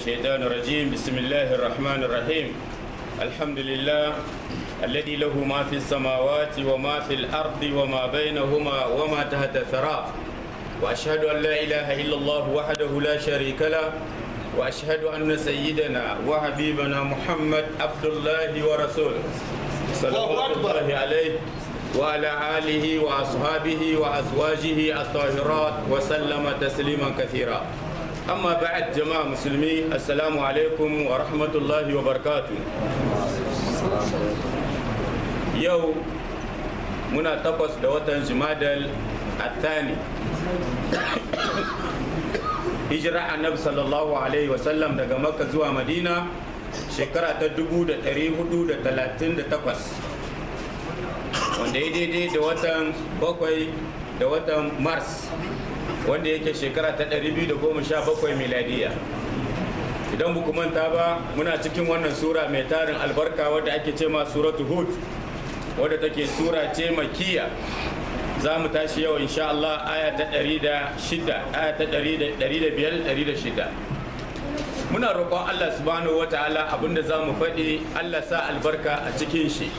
الشيطان الرجيم بسم الله الرحمن الرحيم الحمد لله الذي له ما في السماوات وما في الأرض وما بينهما وما تحت الثرى وأشهد أن لا إله إلا الله وحده لا شريك له وأشهد أن سيدنا وحبيبنا محمد عبد الله ورسوله صلوات الله عليه وعلى آله وأصحابه وأزواجه الطاهرات وسلم تسليما كثيرا أما بعد جماعة مسلمين السلام عليكم ورحمة الله وبركاته يوم منا تقص دوتا جمادل الثاني hijira annabi sallallahu alaihi wasallam daga makka zuwa madina shekara ta 438 wanda ya daidai da watan bakwai da watan mars wanda yake shekara ta 217 miladiya idan buku manta ba muna cikin wannan sura mai tarin albarka wadda ake ce ma suratu hud wadda take sura ce makiya za mu tashi yau insha Allah aya ta 106 aya ta 105 muna roƙon Allah subhanahu wa ta'ala abinda za mu faɗi Allah sa albarka a cikin shi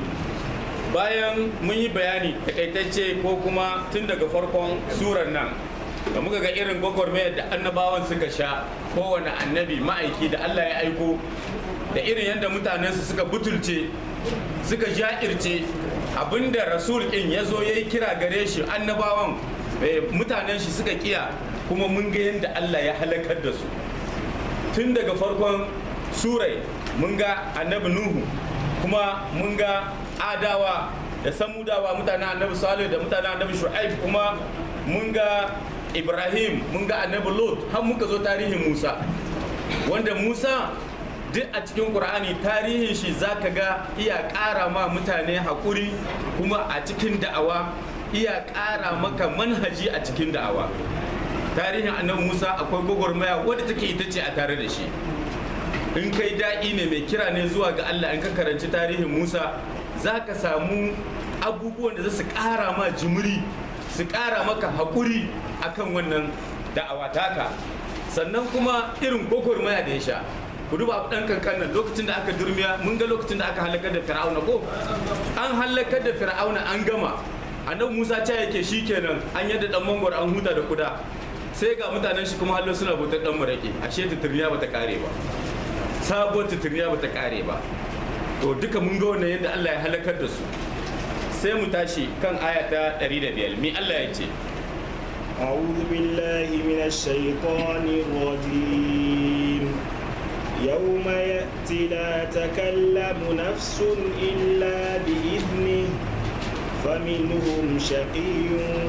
bayan mun yi bayani takaitacce ko kuma tun daga farkon surar nan da muka ga irin gwagwarmayar da annabawan suka sha kowane annabi ma'aiki da Allah ya aiko da irin yadda mutanensu suka butulce suka ja'irce abinda rasul ɗin ya zo ya yi kira gare shi annabawan mutanen shi suka kiya kuma mun ga yadda Allah ya halakar da su tun daga farkon surai mun ga annabi nuhu kuma mun ga adawa da samudawa mutanen annabi salih da mutanen annabi shu'aib kuma mun ga ibrahim mun ga annabi lot har muka zo tarihin musa wanda musa duk a cikin ƙur'ani tarihin shi zaka ga iya ƙara ma mutane haƙuri kuma a cikin da'awa iya ƙara maka manhaji a cikin da'awa tarihin annabi musa akwai gwagwarmaya wadda take ita ce a tare da shi in kai da'i ne mai kira ne zuwa ga allah in ka karanci tarihin musa za ka samu abubuwan da za su ƙara ma jimiri su ƙara maka haƙuri akan wannan da'awa taka sannan kuma irin gwagwarmaya da ya sha ku duba abu dan kankan nan lokacin da aka durmiya mun ga lokacin da aka halakar da fir'auna ko an halakar da fir'auna an gama annabi musa ta yake shikenan an yadda dan mangwar an huta da kuda sai ga mutanen shi kuma hallo suna bautar dan marake ashe tuturniya bata kare ba sabuwar tuturniya bata kare ba to duka mun ga wannan yadda Allah ya halakar da su sai mu tashi kan aya ta 105 mi Allah ya ce أعوذ بالله من الشيطان الرجيم يوم يأتي لا تكلم نفس إلا بإذنه فمنهم شقي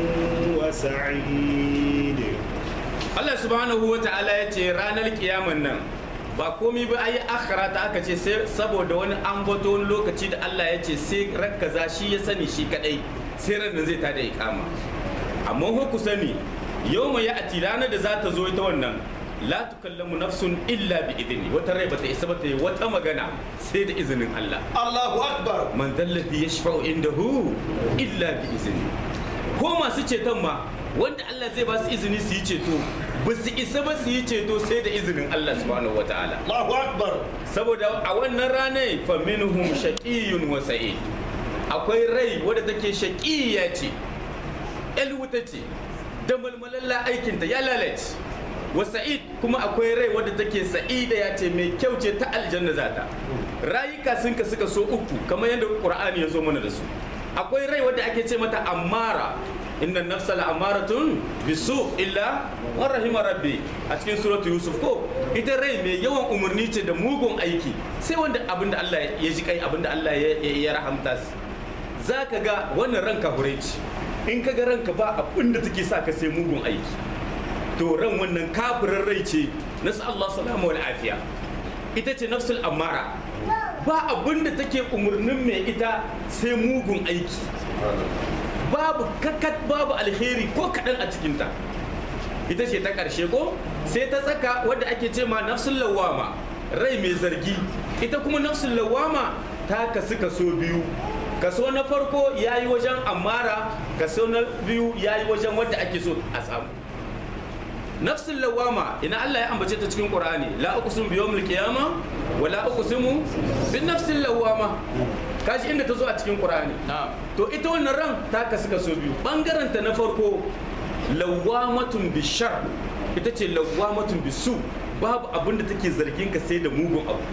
وسعيد Allah subhanahu wa ta'ala ya ce ranar kiyaman nan ba komi ba ayi akhara ta aka ce sai saboda wani ambato wani lokaci da Allah ya ce sai rakkaza shi ya sani shi kadai sai ran zai tada ikama amma ko ku sani yau mai ya'ati ranar da za ta zo ita wannan la tukallamu nafsun illa bi idni wata rai bata isa bata yi wata magana sai da izinin Allah Allahu Akbar man dallazi yashfa'u indahu illa bi izni ko masu ceton ma wanda Allah zai ba su izini su yi ceto ba su isa ba su yi ceto sai da izinin Allah subhanahu wataala Allahu Akbar saboda a wannan ranar fa minhum shaqiyyun wa sa'id akwai rai wadda take shaqiyya ce el wuta ce da malmalalla aikinta ya lalace wa sa'id kuma akwai rai wadda take sa'ida ya ce mai kyau ce ta aljanna zata rayuka sun ka suka so uku kamar yadda qur'ani ya zo mana da su akwai rai wadda ake ce mata ammara inna nafsa la amaratun bisu illa wa rahima rabbi a cikin suratu yusuf ko ita rai mai yawan umarni ce da mugun aiki sai wanda abinda Allah ya ji kai abinda Allah ya rahamta su zaka ga wannan ranka hure ce in ka ga ranka ba abinda take sa ka sai mugun aiki to ran wannan kafirin rai ce nasu Allah salamu wal afiya ita ce nafsul amara ba abinda take umarnin mai ita sai mugun aiki babu kakat babu alheri ko kaɗan a cikinta ita ce ta ƙarshe ko sai ta tsaka wadda ake ce ma nafsul lawama rai mai zargi ita kuma nafsul lawama ta kasu kaso biyu kaso na farko ya yi wajen amara kaso na biyu ya yi wajen wadda ake so a samu nafsul lawama ina Allah ya ambace ta cikin Qur'ani la uqsimu bi yawmil qiyama wa la uqsimu bin nafsil lawama kaji inda ta zo a cikin Qur'ani to ita wannan ran ta kasu kaso biyu bangaren ta na farko lawamatun bishar ita ce lawamatun bisu babu abin da take zargin ka sai da mugun abu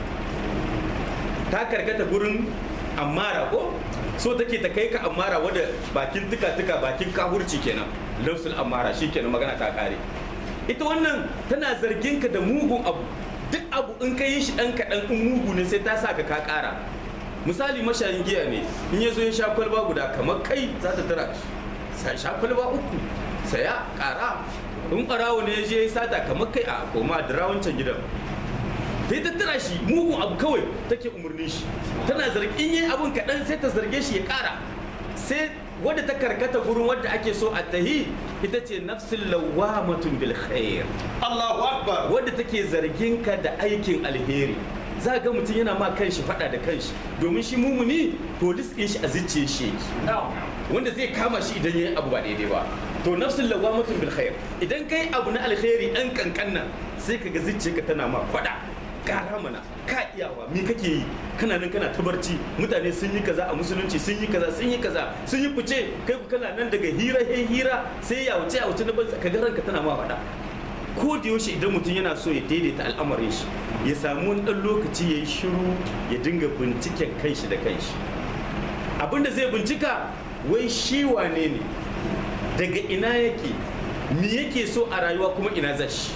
ta karkata gurin amara ko so take ta kai ka amara wadda bakin tuka tuka bakin kahurci kenan lafsul amara shi kenan magana ta kare ita wannan tana zargin ka da mugun abu duk abu in ka yi shi dan kaɗan in mugu ne sai ta sa ka ka kara misali mashayin giya ne in ya zo ya sha kwalba guda kamar kai za ta tara sai sha kwalba uku saya kara in ɓarawo ne ya je ya sata kamar kai a koma da rawancan gidan ta yi tattara shi mugun abu kawai take umarnin shi tana zargin yin abun kaɗan sai ta zarge shi ya ƙara sai wadda ta karkata gurin wadda ake so a tahi ita ce nafsin lawamatun bil khair Allahu Akbar. wadda take zargin ka da aikin alheri za ga mutum yana ma kanshi faɗa da kanshi domin shi mumuni polis ɗin shi a zuciyar shi yake wanda zai kama shi idan ya yi abu ba daidai ba to nafsin lawamatun bil khair idan kai abu na alheri ɗan kankan nan sai ka ga zuciyarka tana ma faɗa gara mana ka iyawa me kake yi kana nan kana ta barci mutane sun yi kaza a musulunci sun yi kaza sun yi kaza sun yi fice kai ku kana nan daga hira he hira sai ya wuce a wuce na banza ka ga ranka tana ma faɗa ko da yaushe idan mutum yana so ya daidaita al'amarin shi ya samu wani ɗan lokaci ya yi shiru ya dinga binciken kanshi da kanshi abinda zai bincika wai shi wane ne daga ina yake me yake so a rayuwa kuma ina zashi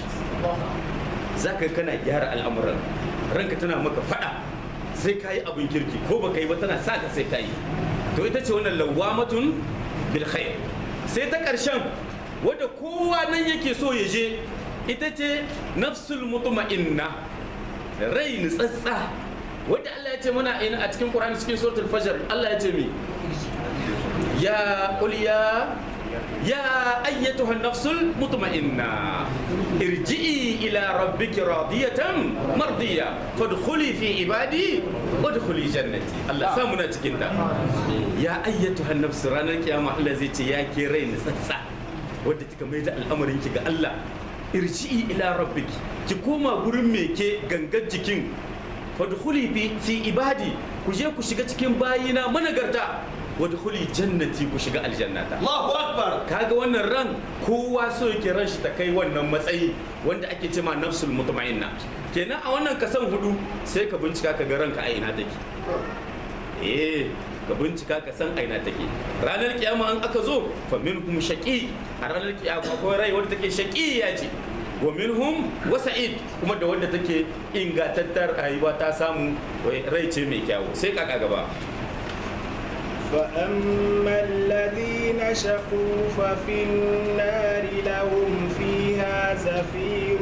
za ka kana gyara al'amuran ranka tana maka fada sai ka yi abin kirki ko baka yi ba tana sa ka sai ka yi to ita ce wannan lawamatun bil khair sai ta ƙarshen wadda kowa nan yake so ya je ita ce nafsul mutma'inna rai nutsatsa wadda Allah ya ce mana ina a cikin Qur'ani cikin suratul fajr Allah ya ce mi ya qul ya يا أيتها النفس المطمئنة ارجعي إلى ربك راضية مرضية فادخلي في عبادي وادخلي جنتي الله سامنا تكندا يا أيتها النفس رانا كياما الله زيتي يا كيرين سسا ودتك ميدا الأمر إنك الله ارجعي إلى ربك كيكوما برميكي غنغت جكين فادخلي في عبادي كجي كشيغا cikin bayina managarta wadkhuli jannati ku shiga aljannata Allahu Akbar. kaga wannan ran kowa so yake ran shi ta kai wannan matsayi wanda ake cema nafsul mutma'inna kenan a wannan kasan hudu sai ka bincika ka ga ranka a ina take eh ka bincika ka san a ina take ranar kiyama an aka zo fa minhum shaqi a ranar kiyama akwai rai wanda take shaqi ya ce wa minhum wasa'id kuma da wanda take ingatattar rayuwa ta samu rai ce mai kyawu sai kaka gaba فأما الذين شقوا ففي النار لهم فيها زفير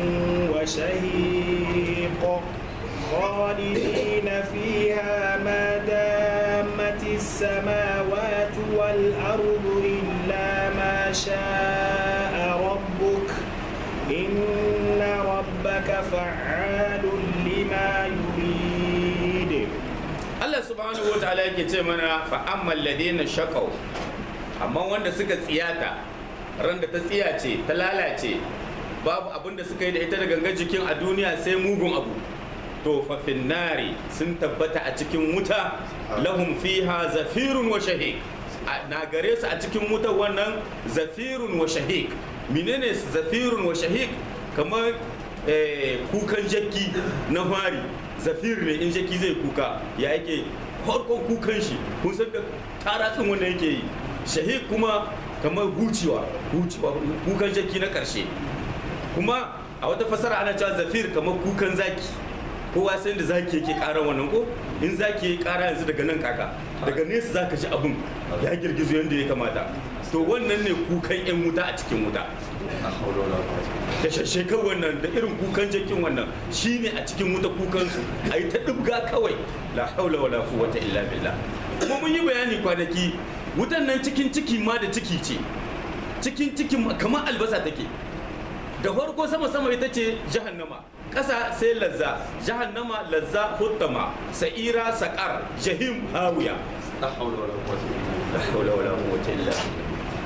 وشهيق خالدين فيها ما دامت السماوات والأرض إلا ما شاء ربك إن ربك فعال لما يريد Allah subhanahu wa ta'ala yake ce mana fa ammal ladina shaqaw amma wanda suka tsiyata ran da ta tsiyace ta lalace babu abin da suka yi da ita da gangan jikin a duniya sai mugun abu to fa nari sun tabbata a cikin wuta lahum fiha zafirun wa shahiq na gare su a cikin wuta wannan zafirun wa shahiq menene zafirun wa shahiq kamar kukan jakki na fari zafir ne in jaki zai kuka ya yake farkon kukan shi kun san da taratsin wanda yake yi shahid kuma kamar hucewa hucewa kukan jaki na karshe kuma a wata fasara ana cewa zafir kamar kukan zaki kowa sai da zaki yake ƙara wannan ko in zaki ya ƙara yanzu daga nan kaka daga nesa zaka ji abin ya girgizo yadda ya kamata to wannan ne kukan yan wuta a cikin wuta da shashekar wannan da irin kukan jakin wannan shine a cikin wuta kukansu a yi ta ɗibga kawai la haula wala quwwata illa billah kuma mun yi bayani kwanaki wutan nan cikin ciki ma da ciki ce cikin cikin kamar albasa take da farko sama sama ita ce jahannama ƙasa sai lazza jahannama lazza huttama sa'ira saƙar jahim hawiya La hawla wala quwwata illa billah. la haula wala quwwata illa billah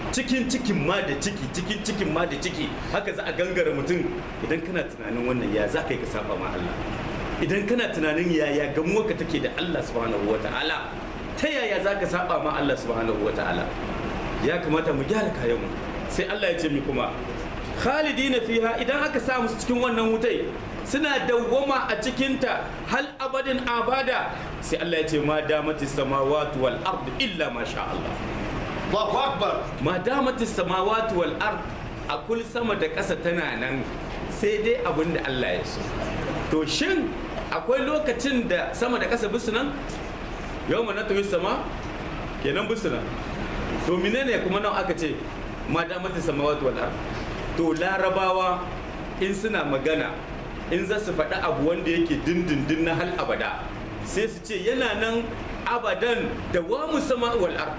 cikin cikin ma da ciki cikin cikin ma da ciki haka za a gangara mutum idan kana tunanin wannan ya za ka yi ka saba ma Allah idan kana tunanin yaya gamuwarka take da Allah subhanahu wa ta'ala ta yaya za ka saba ma Allah subhanahu wa ta'ala ya kamata mu gyara kayanmu sai Allah ya ce mi kuma khalidina fiha idan aka sa musu cikin wannan wutai suna dawwama a cikinta hal abadin abada sai Allah ya ce ma damati samawati wal ard illa ma sha Allah Allahu Akbar. ma damati samawati wal ard a kul sama da ƙasa tana nan sai dai abin da Allah ya so to shin akwai lokacin da sama da ƙasa bisu nan yau ma na tuhi sama kenan bisu nan to menene kuma nan aka ce ma damati samawati wal ard to larabawa in suna magana in za su faɗi abu wanda yake dindindin na hal abada sai su ce yana nan abadan da wa sama wal ard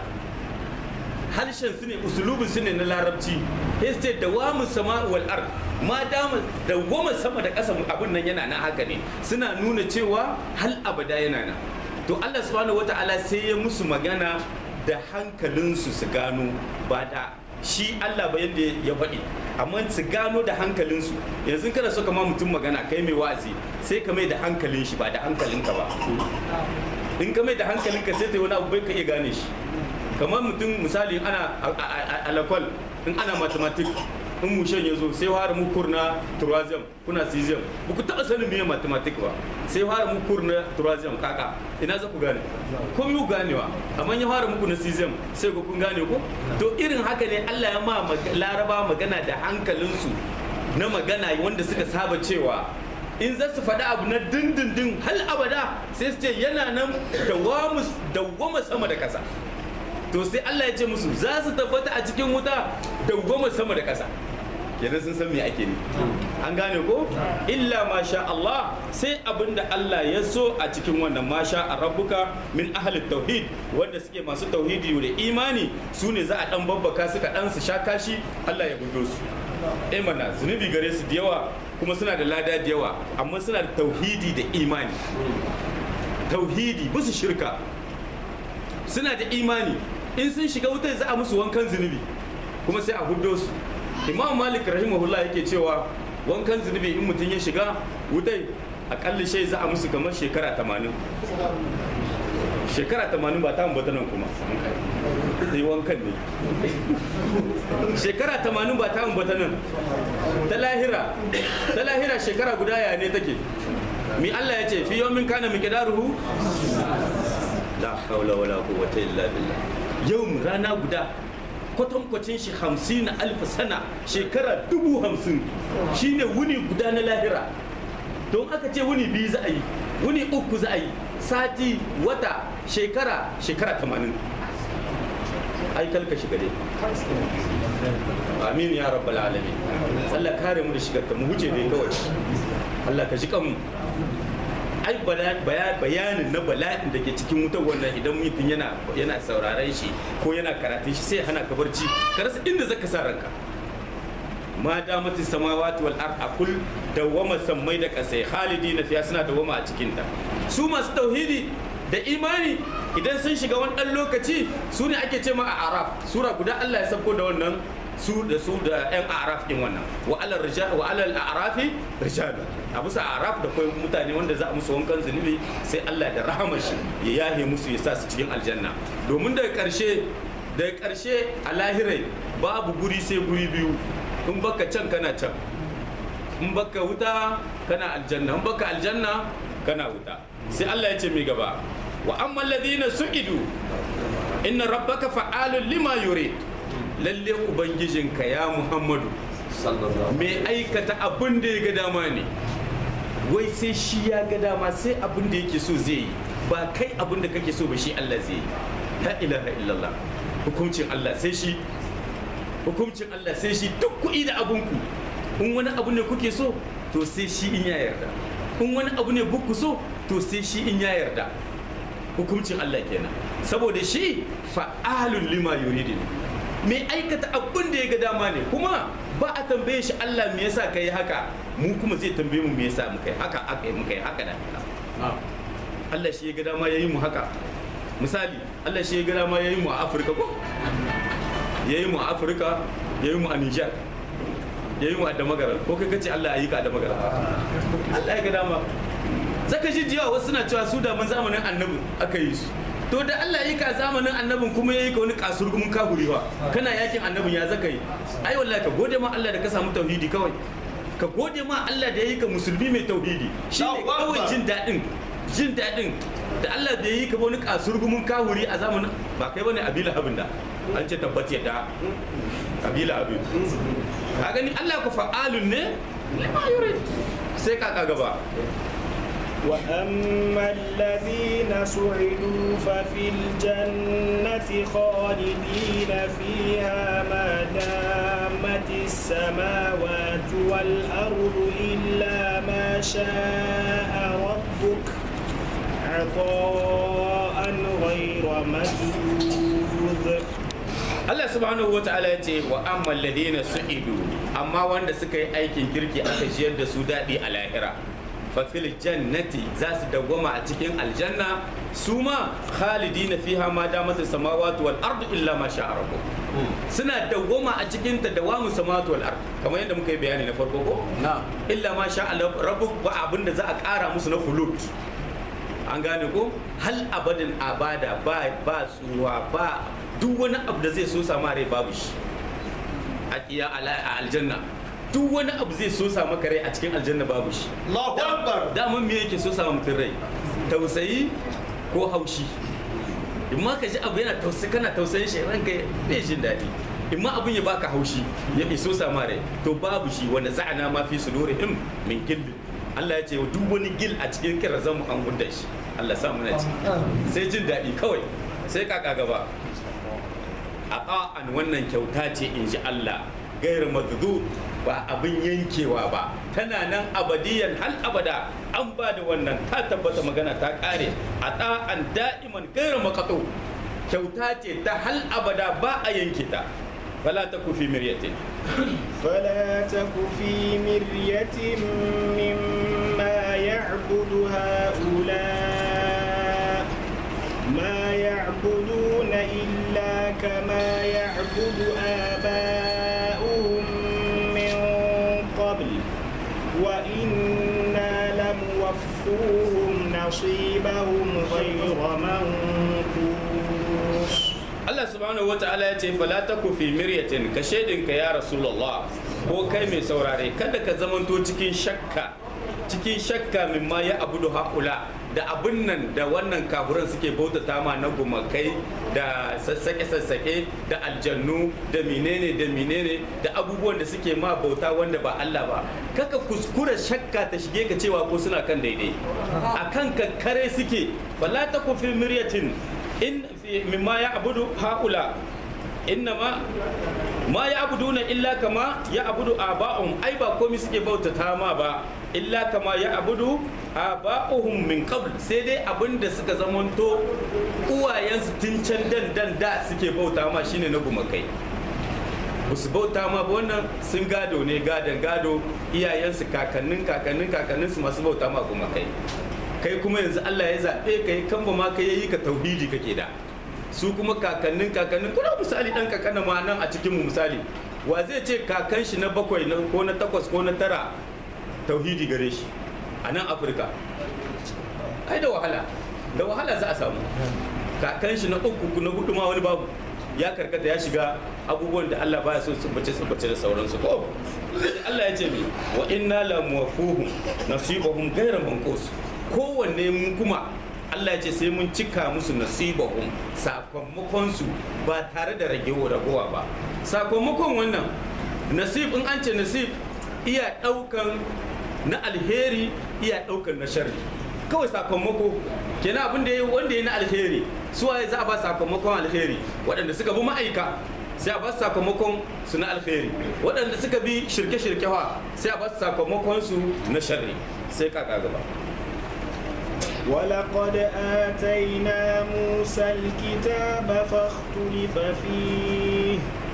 harshen su ne usulubin su ne na larabci sai su ce da wa sama wal ard ma dama da goma sama da ƙasa abin nan yana nan haka ne suna nuna cewa hal abada yana nan to Allah subhanahu wata'ala sai ya musu magana da hankalinsu su gano ba da shi Allah ba yadda ya faɗi amma su gano da hankalinsu yanzu kana so kama mutum magana kai mai wa'azi sai ka mai da hankalin shi ba da hankalinka ba in ka mai da hankalinka sai ta yi wani abu bai ka iya gane shi kamar mutum misali ana alakwal in ana mathematic in mushen ya zo sai fara mu kurna turazem kuna cesium ba ku taɓa sanin miye mathematic ba sai fara mu kurna turazem kaka ina za ku gane ko mu ganewa amma ya fara muku na cesium sai ku kun gane ko to irin haka ne Allah ya ma laraba magana da hankalinsu na magana wanda suka saba cewa in za su faɗi abu na dindindin hal abada sai su ce yana nan dawwama sama da ƙasa to sai Allah ya ce musu za su tabbata a cikin wuta dawwama sama da ƙasa kenan sun san me ake ne an gane ko illa ma sha Allah sai abin da Allah ya so a cikin wannan ma sha a rabbuka min ahli tauhid wanda suke masu tauhidi da imani su ne za a dan babbaka suka dan su sha kashi Allah ya budo su eh mana zunubi gare su da yawa kuma suna da lada da yawa amma suna da tauhidi da imani tauhidi musu shirka suna da imani in sun shiga wutar za a musu wankan zunubi kuma sai a hudo su imam malik rahimahullah yake cewa wankan zunubi in mutum ya shiga wutai akalla shai za a musu kamar shekara tamanin shekara tamanin ba ta ambata nan kuma sai wankan ne shekara tamanin ba ta ambata nan ta lahira ta lahira shekara guda ya ne take mi Allah ya ce fi yawmin kana miqdaruhu la hawla wala quwwata illa billah yau rana guda kwatankwacin shi hamsin na alfa sana shekara dubu hamsin shine wuni guda na lahira don aka ce wuni biyu za a yi wuni uku za a yi sati wata shekara shekara tamanin ai kalka shiga dai amin ya rabbal alamin Allah kare mu da shigar ta mu wuce dai kawai Allah ka shi kanmu ai bayanin na bala'in da ke cikin wutar wannan idan mutum yana yana sauraron shi ko yana karatun shi sai hana ka barci ka rasa inda zaka sa ranka ma damatin samawati wal ard akul dawama sammai da kasai khalidina fiya suna dawama a cikin ta su masu tauhidi da imani idan sun shiga wani dan lokaci su ne ake ce ma a araf sura guda Allah ya sauko da wannan su da su da yan araf din wannan wa alal rijal wa alal arafi rijal a bisa araf da kai mutane wanda za a musu wankan zunubi sai Allah da rahamar shi ya yahe musu ya sa su cikin aljanna domin daga karshe daga karshe a lahirai babu guri sai guri biyu in baka can kana can in baka wuta kana aljanna in baka aljanna kana wuta sai Allah ya ce mai gaba wa amma alladhina su'idu inna rabbaka fa'alun lima yurid lalle ubangijinka ya muhammadu mai aikata abin da ya ga dama ne wai sai shi ya ga dama sai abin da yake so zai yi ba kai abin da kake so ba shi Allah zai yi la ilaha illallah hukuncin Allah sai shi hukuncin Allah sai shi duk kuɗi da abinku in wani abu ne kuke so to sai shi in ya yarda in wani abu ne buku so to sai shi in ya yarda hukuncin Allah kenan saboda shi fa'alun lima yuridin mai aikata abin da ya ga dama ne kuma ba a tambaye shi Allah me yasa kai haka mu kuma zai tambaye mu me yasa muka yi haka aka yi muka yi haka da haka Allah shi ya ga dama yayi mu haka misali Allah shi ya ga dama yayi mu a Afirka ko ya yi mu a afirka ya yi mu a nijar ya yi mu a damagarar ko kai kace allah ya yi ka a damagarar allah ya ga dama zaka ji jiya wasu suna cewa su da mun zamanin annabi aka yi su to da allah ya yi ka a zamanin annabin kuma ya yi ka wani kasurgumin kahuriwa kana yakin annabin ya zaka yi ai wallahi ka gode ma allah da ka samu tauhidi kawai ka gode ma allah da ya yi ka musulmi mai tauhidi shi ne Allahu kawai Akbar. jin daɗin jin daɗin da Allah da yi ka wani kasurgumin kahuri a zamanin ba kai bane abila abin da an ce tabbat yadda abila abin ka gani Allah ku fa'alun ne lima yurid sai ka ka gaba وأما الذين سعدوا ففي الجنة خالدين فيها ما دامت السماوات والأرض إلا ما شاء ربك عطاء غير مجدود Allah subhanahu wata'ala ya ce wa amma alladhina su'idu amma wanda suka yi aikin kirki aka jiyar da su daɗi a lahira fa fil jannati za su dawwama a cikin aljanna su ma khalidina fiha ma damat samawati wal ardu illa ma sha'a rabbuk suna dawwama a cikin ta dawamu samawati wal ardu kamar yadda muka yi bayani na farko ko na illa ma sha'a rabbuk ba abin da za a ƙara musu na khulud an gane ko hal abadin abada ba ba tsuwa ba duk wani abu da zai so sama rai babu shi a iya ala- a aljanna duk wani abu zai so sa maka rai a cikin aljanna babu shi Allahu Akbar daman me yake so sa mutum rai tausayi ko haushi in ma ka ji abu yana tausayi kana tausayin shi ranka bai jin daɗi in ma abun ya baka haushi ya iso sama rai to babu shi wanda za'ana ma fi sudurihim min gillin Allah ya ce duk wani gil a cikin kirazan mu an gudda shi Allah sa muna ci sai jin daɗi kawai sai kaka gaba a ƙa'an wannan kyauta ce in ji Allah gairu mazdu ba abin yankewa ba tana nan abadiyan hal abada an ba da wannan ta tabbata magana ta ƙare a ɗa'an da'iman gairu makato kyauta ce ta hal abada ba a yanke ta fala ta kufi miryatin فلا تك في مرية مما يعبد هؤلاء ما يعبدون إلا كما يعبد آباؤهم من قبل وإنا لموفوهم نصيبهم غير منقوص Allah subhanahu wa ta'ala ya ce fala taku fi miryatin ka shaidinka ya rasulullah ko kai mai saurare kada ka zamanto cikin shakka cikin shakka mimma ya abudu haula da abin nan da wannan kafuran suke bautata ma na gumakai da sassake-sassake da aljannu da menene da menene da abubuwan da suke ma bauta wanda ba Allah ba kaka kuskura shakka ta shige ka cewa ko suna kan daidai akan kakkare suke fala taku fi miryatin in fi mimma ya abudu haula innama ma ya abuduna illa kama ya abudu aba'um ai ba komai suke bautata ma ba illa kama ya abudu aba'uhum min qabl sai dai abinda suka zamanto uwayensu tun can dan dan da suke bauta ma shine na gumakai ba su bauta ma ba wannan sun gado ne gadon gado iyayensu kakannin kakannin kakanninsu masu bauta ma gumakai kai kuma yanzu Allah ya zaɓe ka yi kamba ma ka yi ka tauhidi kake da su kuma kakannin kakannin kuna misali dan kakannin ma nan a cikin mu misali wa zai ce kakan shi na bakwai na ko na takwas ko na tara tauhidi gare shi a nan afirka ai da wahala da wahala za a samu kakan shi na uku na hudu ma wani babu ya karkata ya shiga abubuwan da Allah baya so tsubbace tsubbace da sauransu ko Allah ya ce mi wa inna la muwafuhum nasibahum ghayra manqus kowanne mun kuma Allah ya ce sai mun cika musu nasibahum sakamakon su ba tare da ragewa ragowa ba sakamakon wannan nasib in an ce nasib iya daukan na alheri iya daukan na sharri kawai sakamako kenan abin da ya wanda ya na alheri su waye za a ba sakamakon alheri waɗanda suka bi ma'aika sai a ba su sakamakon su na alheri waɗanda suka bi shirke-shirke wa sai a ba su sakamakon su na sharri sai kaka gaba ولقد آتينا موسى الكتاب فاختلف فيه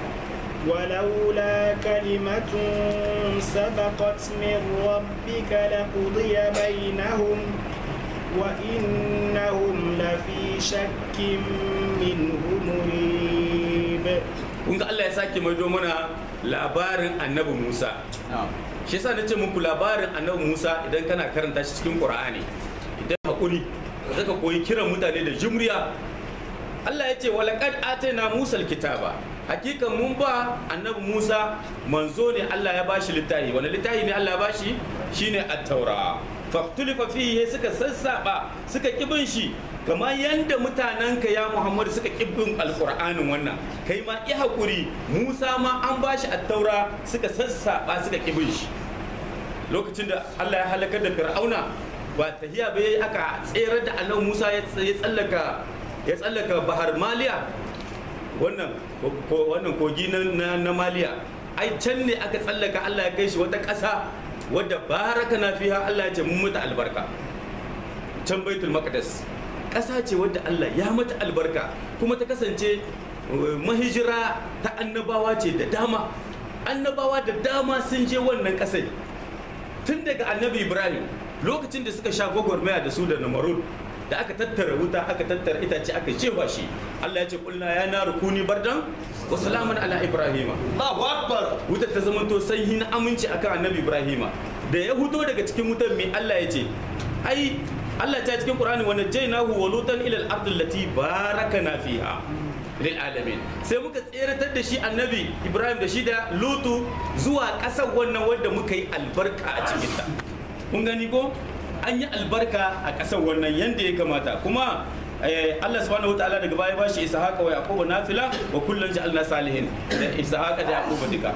ولولا كلمة سبقت من ربك لقضي بينهم وإنهم لفي شك منه مريب kun ga Allah ya Allah ya sake maido mana labarin annabi Musa shi yasa nace muku labarin annabi Musa idan kana karanta shi cikin Qur'ani idan hakuri zaka koyi kiran mutane da jumriya Allah ya ce walaqad atayna Musa alkitaba hakikan mun ba annabi Musa manzo ne Allah ya bashi littafi wani littafi ne Allah ya bashi shine at-taura faktulifa fihi suka sassaba suka kibin shi kamar yadda mutanenka ya Muhammadu suka kibin alqur'anin wannan kai ma i hakuri Musa ma an bashi at-taura suka sassaba suka kibin shi lokacin da Allah ya halakar da Fir'auna ba tahiya bai aka tsere da annabi Musa ya tsallaka ya tsallaka bahar Maliya wannan ko wannan kogi na na Maliya ai can ne aka tsallaka Allah ya kai shi wata ƙasa wadda baraka na fiha Allah ya ce mun mata albarka can baitul maqdis ƙasa ce wadda Allah ya mata albarka kuma ta kasance mahijira ta annabawa ce da dama annabawa da dama sun je wannan ƙasai tun daga annabi ibrahim lokacin da suka sha gwagwarmaya da su da namarud da aka tattara wuta aka tattara itace aka jefa shi Allah ya ce kulna ya na rukuni bardan wa salaman ala ibrahima Allahu Akbar. wutar ta zama to sanyi na aminci akan annabi ibrahima da ya huto daga cikin wutar mai Allah ya ce ai Allah ta cikin Qur'ani wa najaynahu wa lutan ila al-ardi allati barakana fiha lil alamin sai muka tseratar da shi annabi ibrahim da shi da lutu zuwa ƙasar wannan wanda muka yi albarka a cikinta kun gani ko an yi albarka a ƙasar wannan yadda ya kamata kuma Allah subhanahu wa ta'ala daga baya bashi ishaqa wa yaquba nafila wa kullun ja'alna salihin da ishaqa da yaquba duka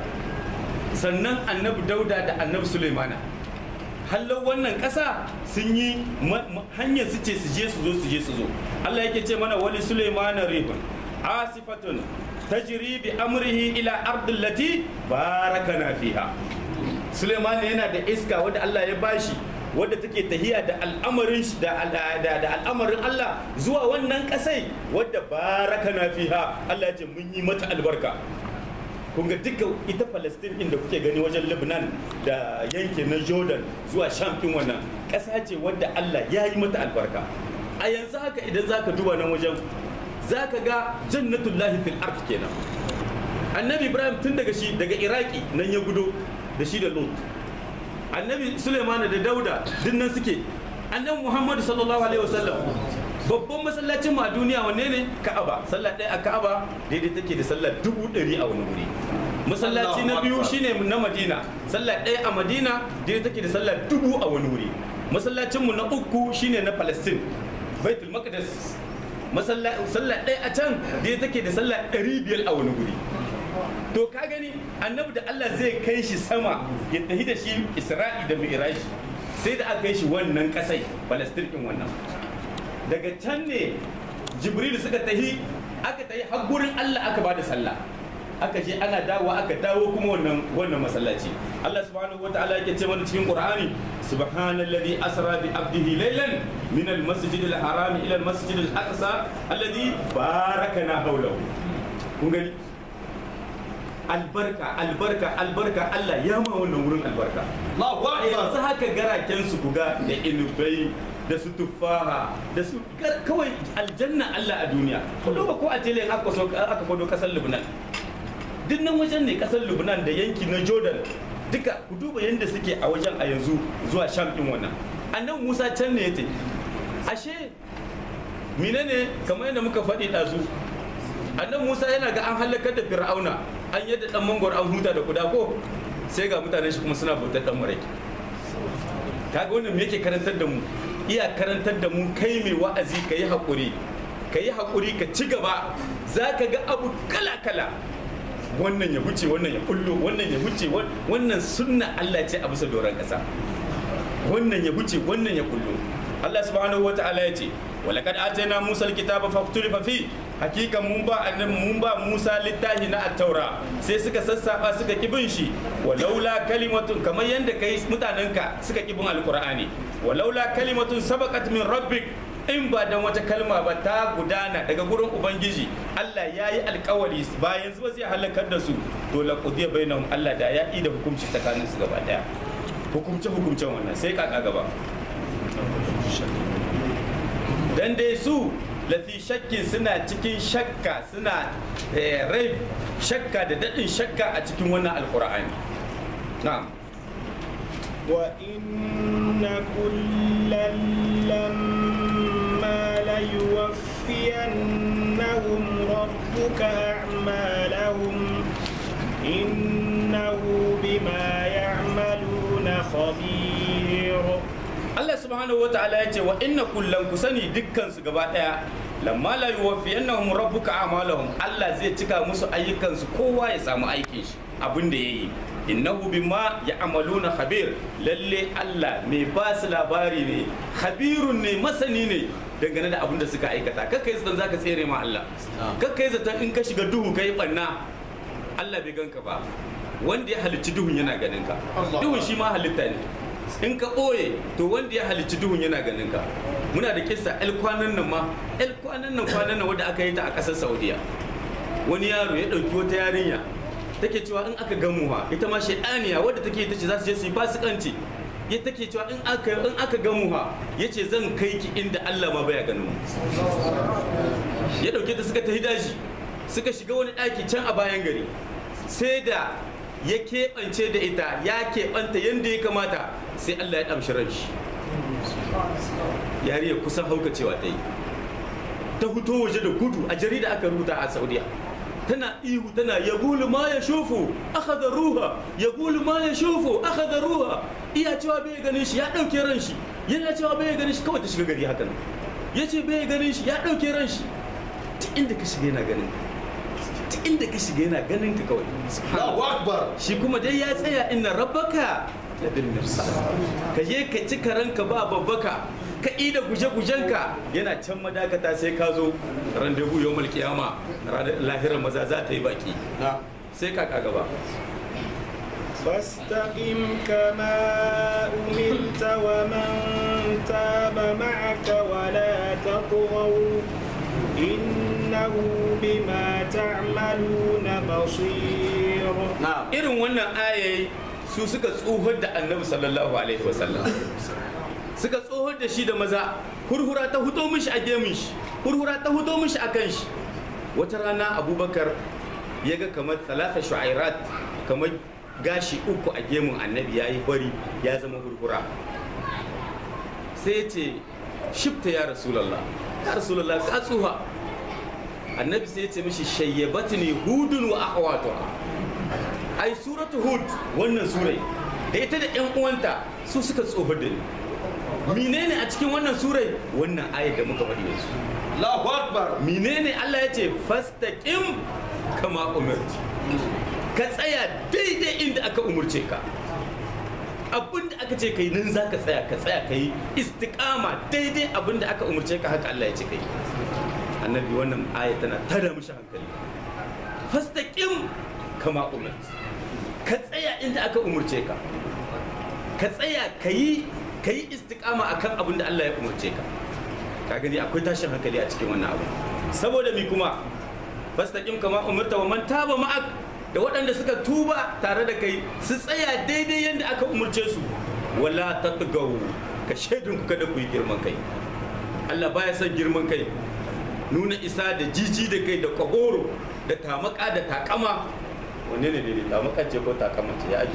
sannan annabi dauda da annabi sulaimana hallau wannan ƙasa sun yi hanyar su ce su je su zo su je su zo Allah yake ce mana wali sulaimana rihun asifatun tajri bi amrihi ila ardil lati barakana fiha Suleiman yana da iska wadda Allah ya bashi wadda take tahiya da al'amarin da da al'amarin Allah zuwa wannan kasai wadda barakana fiha Allah ya ce mun yi mata albarka kun ga duka ita Palestine inda kuke gani wajen Lebanon da yankin na Jordan zuwa Sham kin wannan ƙasa ce wadda Allah ya yi mata albarka a yanzu haka idan zaka duba nan wajen zaka ga jannatullahi fil ard kenan annabi Ibrahim tun daga shi daga Iraki nan ya gudo da shi da Lut annabi Suleiman da Dauda duk nan suke annabi Muhammadu sallallahu alaihi wasallam babban masallacin ma duniya wanne ne Ka'aba sallah ɗaya a Ka'aba daidai take da sallah dubu ɗari a wani wuri masallaci na biyu shine na Madina sallah ɗaya a Madina daidai take da sallah dubu a wani wuri masallacin mu na uku shine na Palestine Baitul Maqdis sallah ɗaya a can daidai take da sallah ɗari biyar a wani wuri to ka gani annabi da Allah zai kai shi sama ya tafi da shi Isra'i da Mi'raj sai da aka kai shi wannan kasai Palestine din wannan daga can ne Jibril suka tahi aka tahi har gurin Allah aka bada sallah aka je ana dawo aka dawo kuma wannan wannan masallaci Allah subhanahu wataala yake ce mana cikin Qur'ani subhanalladhi asra bi abdihi laylan min al-masjid al-haram ila al-masjid al-aqsa alladhi barakana hawlahu kun gani albarka albarka albarka Allah ya ma wannan wurin albarka Allahu yanzu Akbar. haka garaken su kuga da inubai da su tufaha da su gar- kawai aljanna Allah a duniya ku duba ko a tele aka so aka kwado kasar Lebanon duk nan wajen ne kasar Lebanon da yanki na Jordan duka ku duba yadda suke a wajen a yanzu zuwa Sham din wannan annan Musa can ne yace ashe menene kamar yadda muka faɗi ɗazu annan Musa yana ga an halakar da Fir'auna an yadda dan mangwar an huta da kuda ko sai ga mutanen shi kuma suna bautar dan maraki kaga wannan me yake karantar da mu iya karantar da mu kai mai wa'azi ka yi haƙuri ka yi haƙuri ka ci gaba za ka ga abu kala-kala wannan ya huce wannan ya kullo wannan ya huce wan- wannan sunna Allah ce a bisa doron ƙasa wannan ya huce wannan ya kullo Allah subhanahu wa ta'ala ya ce walaqad atayna Musa alkitaba faqtulifa fi hakikan mun ba annabi mun ba Musa littafi na at-taura sai suka sassaba suka kibin shi walaula kalimatun kamar yanda kai mutanenka suka kibin alqur'ani walaula kalimatun sabaqat min rabbik in ba dan wata kalma ba ta gudana daga gurin ubangiji Allah ya yi alkawari bayan zuwa zai halakar da su to la qudiya bainahum Allah da ya yi da hukunci tsakanin su gaba daya hukumce hukumcen wannan sai kaka gaba dan dai su lafi shakkin suna cikin shakka suna eh, rai shakka da daɗin shakka a cikin wannan alkur'ani na'am وإن كلا لما ليوفينهم ربك أعمالهم إنه بما يعملون خبير Allah subhanahu wataala ya ce wa inna kullan ku sani dukkan su gaba daya lamma la yuwaffiyannahum rabbuka a'malahum Allah zai cika musu ayyukan su kowa ya samu aikin shi abin da yayi innahu bima ya'maluna khabir lalle Allah mai ba su labari ne khabirun ne masani ne dangane da abin da suka aikata kakkai zaton zaka tsere ma Allah kakkai zaton in ka shiga duhu kai banna Allah bai ganka ba wanda ya halicci duhun yana ganin ka Allah. duhun shi ma halitta ne in ka ɓoye to wanda ya halicci duhun yana ganin ka muna da kissa el kwanan nan ma el kwanan nan kwanan nan wadda aka yi ta a ƙasar saudiya wani yaro ya ɗauki wata yarinya take cewa in aka gamuwa ita ma shaidaniya wadda take ta ce za su je su yi fasikanci ya take cewa in aka in aka gamuwa ya ce zan kai ki inda Allah ma baya ganin mu ya ɗauke ta suka tafi daji suka shiga wani ɗaki can a bayan gari sai da ya keɓance da ita ya keɓanta yadda ya kamata sai Allah ya ɗamshi ran shi yariya kusan haukacewa ta yi ta fito waje da gudu a jarida aka rubuta a saudiya tana ihu tana ya gulu ma ya shufu aka da ruha ya gulu ma ya shufu aka da ruha iya cewa bai ganin shi ya ɗauke ran shi yana cewa bai ganin shi kawai ta shiga gari haka nan ya ce bai ganin shi ya ɗauke ran shi duk inda ka shiga yana ganin ka duk inda ka shiga yana ganin ka kawai Allahu Akbar. shi kuma dai ya tsaya inna rabbaka ladin mirsa ka je ka ci karanka ba babbaka ka ida guje-gujenka yana can madakata sai ka zo randevu yau malkiyama ranar lahirar maza za ta yi baki Na. sai ka gaba فاستقم كما أمرت ومن تاب معك ولا تطغوا إنه بما تعملون بصير Na. irin wannan ayayi su suka tsohon da annabi sallallahu alaihi wasallam suka tsohon da shi da maza hurhura ta huto mishi a gemun shi hurhura ta huto mishi a kan shi wata rana abubakar ya ga kamar talata shu'airat kamar gashi uku a gemun annabi ya yi bari ya zama hurhura sai ya ce shifta ya rasulallah ya rasulallah ka tsuha annabi sai ya ce mishi shayyabatni hudun wa akhawatuha ai suratu hud wannan surai da ita da yan uwanta su suka tsoho da ni menene a cikin wannan surai wannan ayat da muka faɗi yanzu Allahu Akbar. menene Allah ya ce fastaqim kama umirti ka tsaya daidai inda aka umurce ka abinda aka ce kai nan za ka tsaya ka tsaya ka yi istiqama daidai abinda aka umurce ka haka Allah ya ce kai annabi wannan aya tana tada mishi hankali fastaqim kama umirti ka tsaya inda aka umurce ka ka tsaya ka yi ka yi istiqama akan abin da Allah ya umurce ka ka gani akwai tashin hankali a cikin wannan abu saboda mi kuma fastaqim kama umirta wa man taba ma'ak da waɗanda suka tuba tare da kai su tsaya daidai yadda aka umurce su wala tatgaw ka shaidun ku kada ku yi girman kai Allah baya son girman kai nuna isa da jiji da kai da kwagoro da tamaka da takama wanne ne daidai tamaka ce ko takama ce ya ake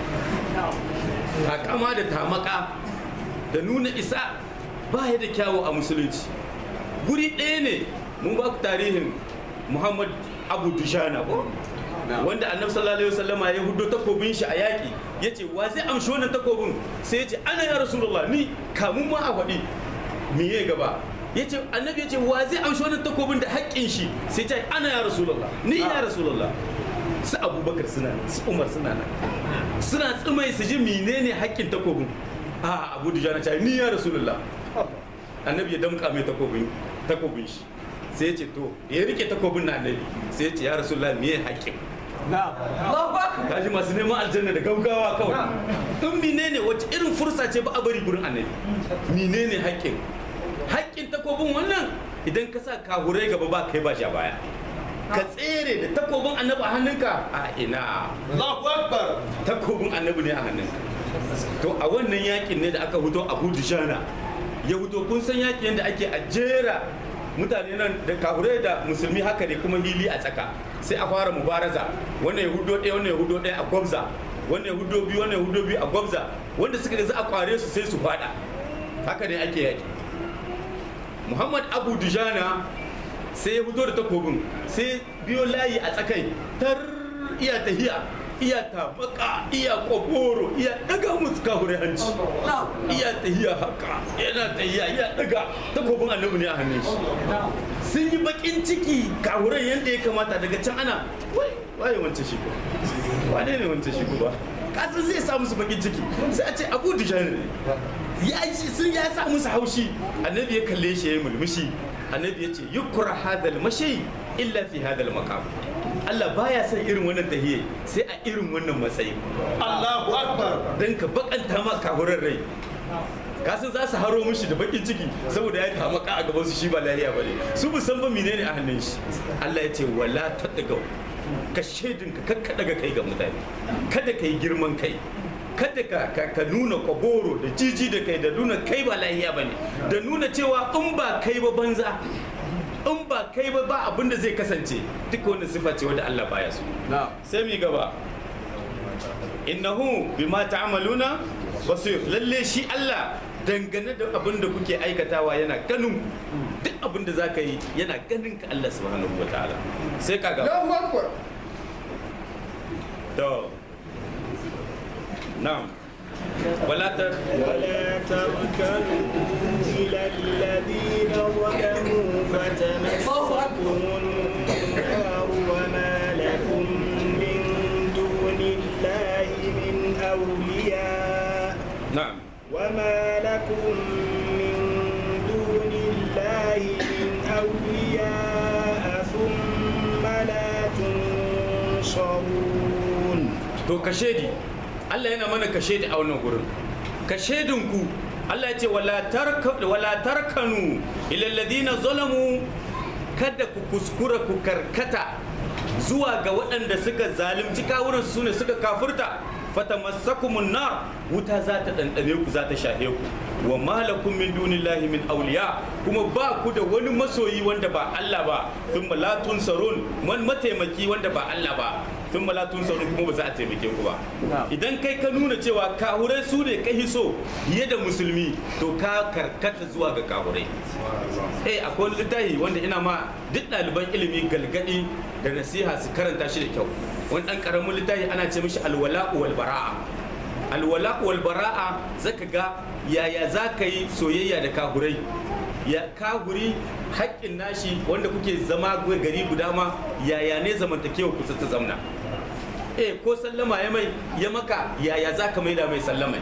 ba takama da tamaka da nuna isa ba ya da kyawu a musulunci guri ɗaya ne mun ba ku tarihin muhammad abu dushana ko wanda annabi sallallahu alaihi wasallama ya hudo takobin shi a yaƙi ya ce wa zai amshi wannan takobin sai ya ce ana ya rasulullah ni kamun ma a faɗi me ya gaba ya ce annabi ya ce wa zai amshi wannan takobin da haƙƙin shi sai ce ana ya rasulullah ni ya rasulullah su abubakar suna nan su umar suna nan suna tsimai su ji menene haƙƙin takobin a abu da jana ni ya rasulullah annabi ya damƙa mai takobin takobin shi sai ya ce to ya rike takobin na annabi sai ya ce ya rasulullah me haƙƙin Na. kaji masu neman aljanna da gaugawa kawai in menene wace irin fursa ce ba a bari gurin annabi menene haƙƙin haƙƙin takobin wannan idan ka sa kahurai gaba ba kai ba sha baya ka tsere da takobin annabi a hannunka a ina Allahu Akbar. takobin annabi ne a hannunka to a wannan yakin ne da aka huto abu dujana ya huto kun san yakin da ake a jera mutane nan da kahurai da musulmi haka ne kuma hili a tsaka sai a fara mubaraza wannan ya hudo ɗaya wannan ya hudo ɗaya a gwabza wannan ya hudo biyu wannan ya hudo biyu a gwabza wanda suka ga za a kware su sai su fada haka ne ake yaki muhammad abu dujana sai ya fito da takobin sai biyo layi a tsakai tar iya tahiya iya tabaka iya koforo iya daga musu kahure hanci iya tahiya haka yana tahiya iya daga takobin annabi ne a hannun shi sun yi bakin ciki kahuran yadda ya kamata daga can ana wai waye wancan shi ko wane ne wancan shi ko ba kasan zai sa musu bakin ciki sai a ce abu dujana ne ya ji sun ya sa musu haushi annabi ya kalle shi ya yi mulmushi annabi ya ce yukra hadal mashi illa fi hadal maqam Allah baya son irin wannan tahiyya sai a irin wannan matsayi Allahu Akbar. dan ka bakanta ma kahurar rai kasan za su haro mishi da bakin ciki saboda ya tamaka a gaban su shi ba lahiya bane su bu san ba menene a hannun shi Allah ya ce wala tadgau ka shedin ka kakka daga kai ga mutane kada kai girman kai kada ka, ka, ka nuna kwaboro da jiji da kai da nuna kai ba lahiya ba ne da nuna cewa in ba kai ba banza in ba kai ba ba abin da zai kasance duk wani sifa ce wadda Allah baya so Na'am. sai mi gaba innahu bima ta'maluna basir lalle shi Allah dangane da abin da kuke aikatawa yana ganin ku. duk abin da zaka yi yana ganin ka Allah subhanahu wataala sai ka gaba Allahu Akbar. to na'am wala ta ولا تركنوا إلى الذين ظلموا فتمسكم النار وما لكم من دون الله من أولياء na'am وما لكم من دون الله من أولياء ثم لا تنصرون to kashedi Allah yana mana kashedi a wannan gurin kashedinku Allah ya ce wala tarka wala tarkanu ila alladhina zalamu kada ku kuskura ku karkata zuwa ga waɗanda suka zalunci kawunan su ne suka kafurta fatamassakumun nar wuta za ta ɗanɗane ku za ta shahe ku wa malakum min dunillahi min awliya kuma ba ku da wani masoyi wanda ba Allah ba thumma la tunsarun man mataimaki wanda ba Allah ba sun malatun saurin kuma ba za a taimake ku ba idan kai ka nuna cewa kahurai su ne ka hiso fiye da musulmi to ka karkata zuwa ga kahurai eh akwai wani littafi wanda ina ma duk ɗaliban ilimi galgadi da nasiha su karanta shi da kyau wani ɗan ƙaramin littafi ana ce mishi alwala wal bara'a alwala wal bara'a zaka ga yaya za ka yi soyayya da kahurai ya kahuri haƙƙin nashi wanda kuke zama gari guda ma yaya ne zamantakewa kusa ta zamna eh ko sallama ya mai ya maka yaya za ka maida mai sallama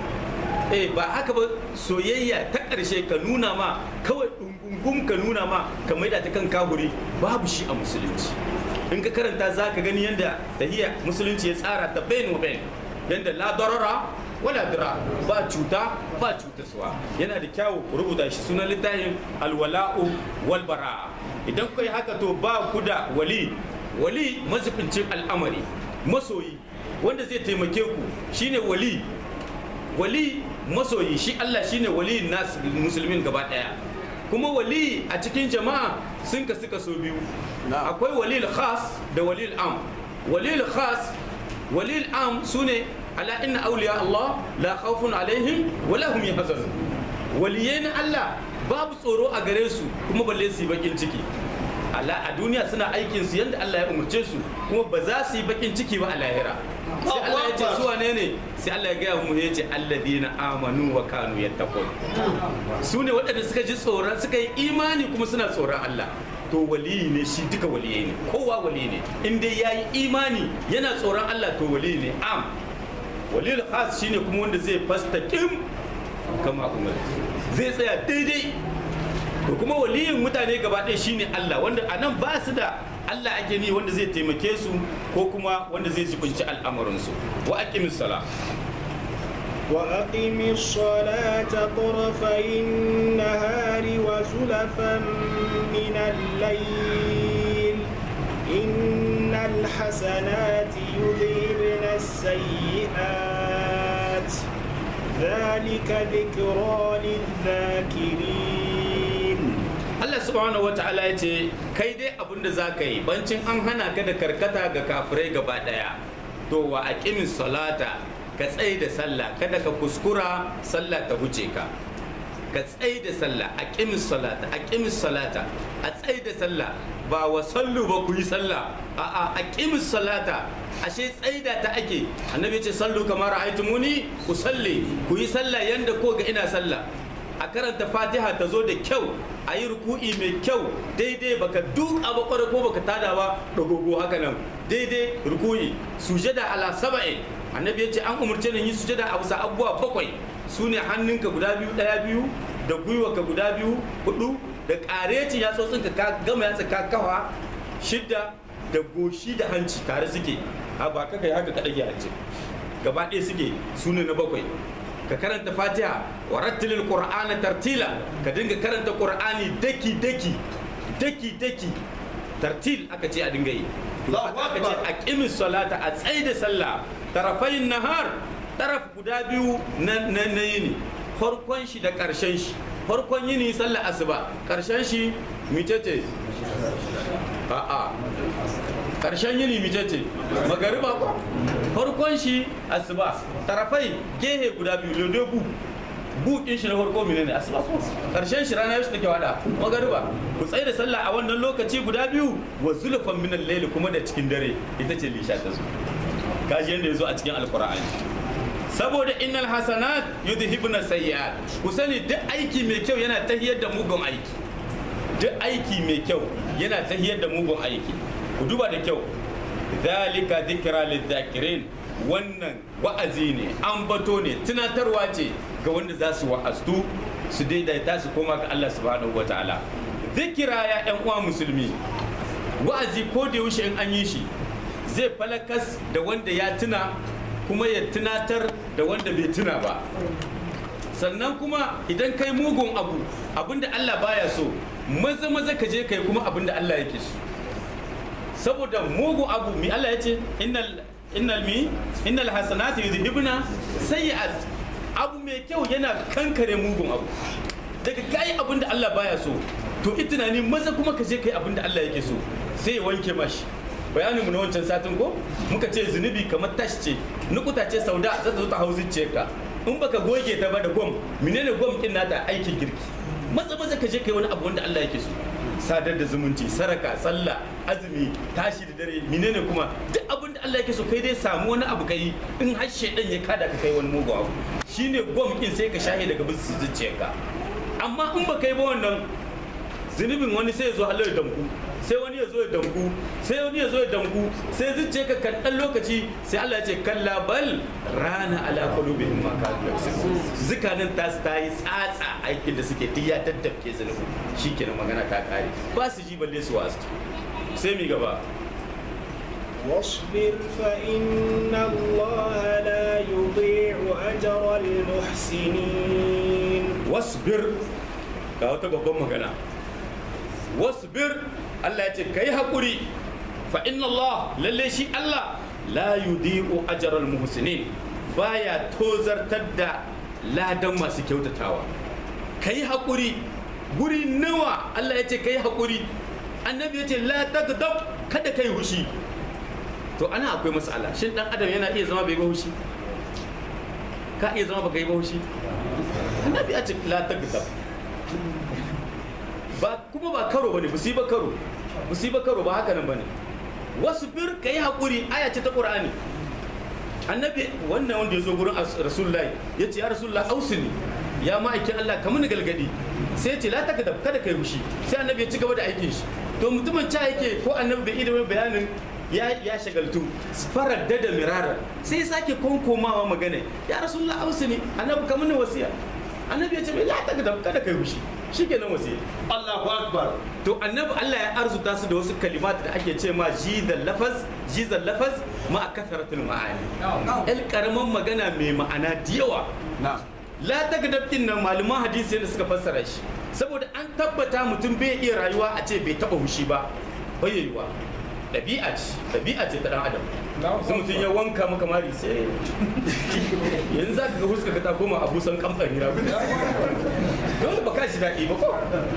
eh ba haka ba soyayya ta ƙarshe ka nuna ma kawai ɗungungun ka nuna ma ka maida ta kan kahuri babu shi a musulunci in ka karanta za ka gani yadda tahiyya musulunci ya tsara ta bain wa bain yadda la darara wala dira ba cuta ba cutaswa yana da kyawu ku rubuta shi sunan littafin alwala'u wal bara'a idan kai haka to ba ku da wali wali mazubincin al'amari masoyi wanda zai taimake ku shine wali wali masoyi shi Allah shine wali nas musulmin gaba daya kuma wali a cikin jama'a sun ka suka so biyu akwai walil khas da walil am walil khas walil am sune ala inna awliya Allah la khawfun alaihim wa lahum yahzanun waliyai na Allah babu tsoro a gare su kuma balle su yi bakin ciki Allah a duniya suna aikin su yadda Allah ya umurce su kuma ba za su yi bakin ciki ba a lahira sai Allah ya ce su wane ne sai Allah ya gaya mu ya ce alladina amanu wa kanu yattaqun su ne waɗanda suka ji tsoron suka yi imani kuma suna tsoron Allah to waliyi ne shi duka waliyai ne kowa waliyi ne in dai ya yi imani yana tsoron Allah to waliyi ne am waliyul khas shine kuma wanda zai fastaqim kama umar zai tsaya daidai to kuma waliyin mutane gaba ɗaya shine Allah wanda a nan ba su da Allah ake ni wanda zai taimake su ko kuma wanda zai jibinci al'amuransu wa aqimis sala وأقم الصلاة طرفي النهار وزلفا من الليل إن الحسنات يذهبن السيئات ذلك ذكرى للذاكرين Allah subhanahu wata'ala ya ce kai dai abin da za ka yi bancin an hana ka da karkata ga kafirai gaba daya to wa aqimis salata ka tsaye da sallah kada ka kuskura sallah ta huce ka ka tsaye da sallah aqimis salata aqimis salata a tsaye da sallah ba wa sallu ba ku yi sallah a'a aqimis salata ashe tsaida ta ake annabi ce sallu kamar aitumuni ku salli ku yi sallah yanda ko ga ina sallah a karanta fatiha ta zo da kyau a yi ruku'i mai kyau daidai baka duk abu kwarai ko baka tada ba dogogo haka nan daidai ruku'i sujada ala saba'in annabi ya ce an umarce ni yi sujada a bisa abubuwa bakwai su ne hannunka guda biyu daya biyu da gwiwarka guda biyu hudu da karecin yatsotsinka ka gama yatsa ka kawa shidda da goshi da hanci tare suke a ba ka kai haka ka ɗage hanci gaba ɗaya suke su ne na bakwai ka karanta fatiha wa rattilil qur'ana tartila ka dinga karanta qur'ani daki daki daki daki tartil aka ce a dinga yi Allahu aka ce Akbar. aqimis salata a tsaida sallah tarafayin nahar taraf guda biyu na na na yini farkon shi da karshen shi farkon yini sallah asuba karshen shi micece a'a karshen yini micece magariba ko farkon shi asuba tarafai gehe guda biyu lodo bu bu din shi na farko menene asuba ko karshen shi rana yaushe take wada magariba ku tsaye da sallah a wannan lokaci guda biyu wa zulfan min al kuma da cikin dare ita ce lisha ta zo kaji yanda yazo a cikin alqur'ani saboda innal hasanat yudhibuna sayyi'at ku sani duk aiki mai kyau yana tahiyar da mugun aiki duk aiki mai kyau yana tahiyar da mugun aiki ku duba da kyau zalika dhikra lidhakirin wannan wa'azi ne ambato ne tunatarwa ce ga wanda za su wa'aztu su daidaita su koma ga Allah subhanahu wataala zikira ya yan uwa musulmi wa'azi ko da yaushe in an yi shi zai falakas da wanda ya tuna kuma ya tunatar da wanda bai tuna ba sannan kuma idan kai mugun abu abinda Allah baya so maza maza ka je kai kuma abinda Allah yake so saboda mugun abu mi Allah ya ce innal innal mi innal hasanati yudhibuna sayyi'at abu mai kyau yana kankare mugun abu daga kai abinda Allah baya so to i tunani maza kuma ka je kai abinda Allah yake so sai ya wanke mashi bayanin mu na wancan satin ko muka ce zunubi kamar tash ce nukuta ce sauda za ta zo ta hau ka in baka goge ta ba da gwam menene gwam kin nata aikin girki maza maza ka je kai wani abu wanda Allah yake so sadar da zumunci saraka sallah azumi tashi da dare menene kuma duk abin da Allah yake so kai dai samu wani abu kai in har shedan ya kada ka kai wani mugu abu shine gwam kin sai ka shahe daga bisu zuciyarka amma in ba kai ba wannan zunubin wani sai ya zo halar damku sai wani ya zo ya damku sai wani ya zo ya damku sai zuciya ka kan dan lokaci sai Allah ya ce kalla bal rana ala qulubihim ma kanu yaksubun zikanin ta su tayi tsatsa aikin da suke duk ya daddafke zunubi shikenan magana ta kare ba su ji balle su wasu sai mi gaba واصبر فإن الله لا يضيع أجر المحسنين wasbir ga wata babban magana wasbir Allah ya ce kai hakuri fa inna Allah lalle shi Allah la yudi'u ajral muhsinin baya tozartar da ladan masu kyautatawa kai hakuri guri nawa Allah ya ce kai hakuri annabi ya ce la tagdab kada kai hushi to ana akwai mas'ala shin dan adam yana iya zama bai ba hushi ka iya zama baka yi ba hushi annabi ya ce la tagdab ba kuma ba karo bane musiba karo musiba karo ba haka nan bane wasu bir kai hakuri aya ce ta qur'ani annabi wannan wanda ya zo gurin as- rasulullahi ya ce ya rasulullahi ausini ya ma'aikin Allah ka mini galgadi sai ya ce la tagdab kada kai fushi sai annabi ya ci gaba da aikin shi to mutumin ca yake ko annabi bai ilimin bayanin ya ya shagaltu farar da da mirara sai ya sake konkomawa magana ya rasulullahi ausini annabi ka mini wasiya annabi ya ce la tagdab kada kai fushi shikenan wasiya Allahu Akbar. to annabi Allah ya arzuta su da wasu kalimat da ake ce ma jizal lafaz jizal lafaz ma kasaratul ma'ani el karaman magana mai ma'ana da yawa Na'am. la tagdab din nan malaman hadisi da suka fassara shi saboda an tabbata mutum bai iya rayuwa a ce bai taba hushi ba bai yiwa ɗabi'a ce ɗabi'a ce ta dan adam sai mutum ya wanka maka mari sai yanzu za ka ga huska ka ta koma abusan kamfani na dole baka ka ji daɗi ba ko